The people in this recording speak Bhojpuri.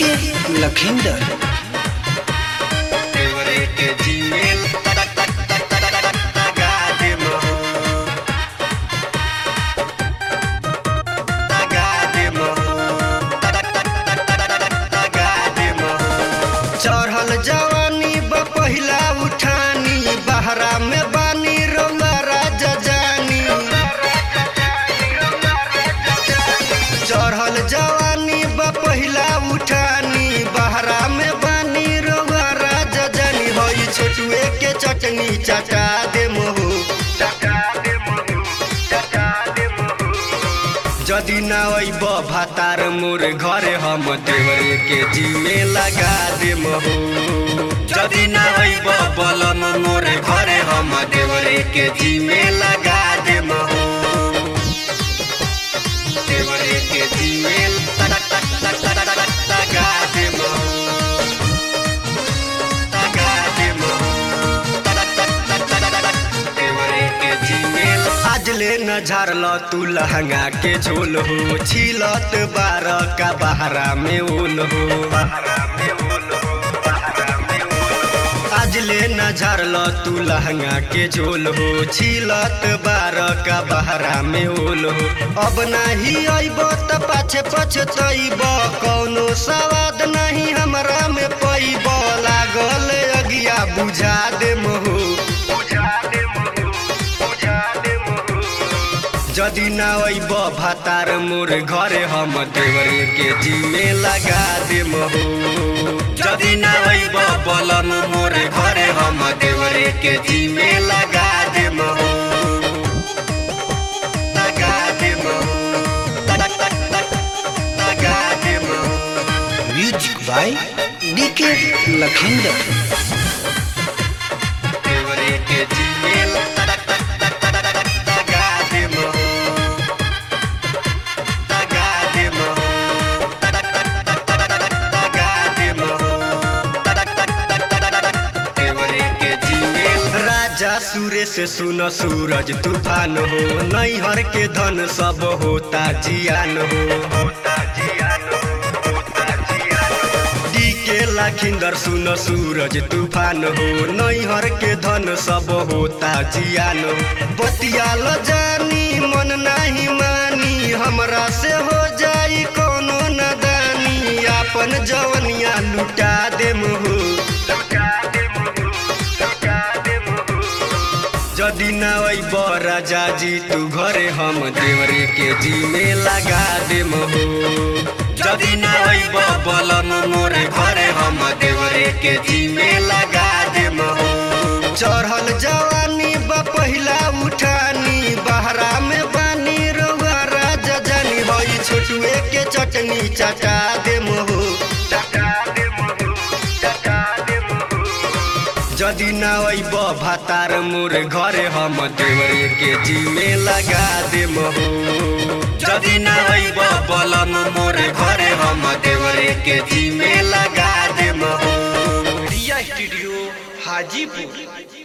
डीके लखिंदर देवरे के जीमेल लगा दे मोहो लगा दे मोहो लगा दे मोहो चढ़ल जवानी बा पहिला उठानी बहरा में बानी रौला राजा जानी चढ़ल जवानी बा पहिला उठानी बहरा में बानी रौला राजा जानी होई छोटुए के चटनी चटा दे मोहू चटा दे मोहू चटा दे मोहू जदि ना अइब भातार मोर घरे हम देवरे के जीमे लगा दे महू जदि ना अइब बलम मोरे घरे हम देवरे के जीमे लगा दे मोहो देवरे के जीमेल लगा दे मोहो लगा दे मोहो देवरे के जीमेल आज ले न झारल तू लहंगा के झोल हो छिलत बार का बहरा में ओल हो आज ले न झारल तू लहंगा के झोल हो छिलत बार का बहरा में ओल हो अब नाही अइब त पाछे पछतइब कौनो सवाद नहीं हमरा में पैब लागल अगिया बुझा दे मोहो बुझा दे मोहो बुझा दे मोहो जदि ना अइब भातार मोर घरे हम देवरे के जीमे लगा दे महू जदि ना अइब बलम मोरे घरे हम देवरे के जीमे लगा दे मोहो लगा दे मोहो लगा दे मोहो म्यूजिक बाय डीके लखिंदर देवरे के जीमेल लगा दे मोहो लगा दे मोहो लगा दे मोहो देवरे के जीमेल राजा सूर्य से सुन सूरज तूफान हो नैहर के धन सब होता जियान हो होता जियान हो होता जियान डी के लाखिंदर सुन सूरज तूफान हो नैहर के धन सब होता जियान हो बतियाल जानी मन नाही मानी हमरा से हो जाई कोनो नदानी आपन जवनिया लुटा दे मुहू लुटा दे मुहू लुटा दे मुहू जदि ना अइब राजा जी तू घरे हम देवरे के जी में लगा दे महू जदि ना अइब बलम मोरे घरे हम देवरे के जीमे लगा दे मोहो चढ़ल जवानी बा पहिला उठानी बहरा में बानी रउआ राजा जानी होई छोटुए के चटनी चटा दे महू चटा दे महू चटा दे महू जदि ना अइब भातार मोर घरे हम देवरे के जी में लगा दे महू जदि ना अइब बलम मोरे घरे हम देवरे के जीमे लगा दे मोहो रिया स्टूडियो हाजीपुर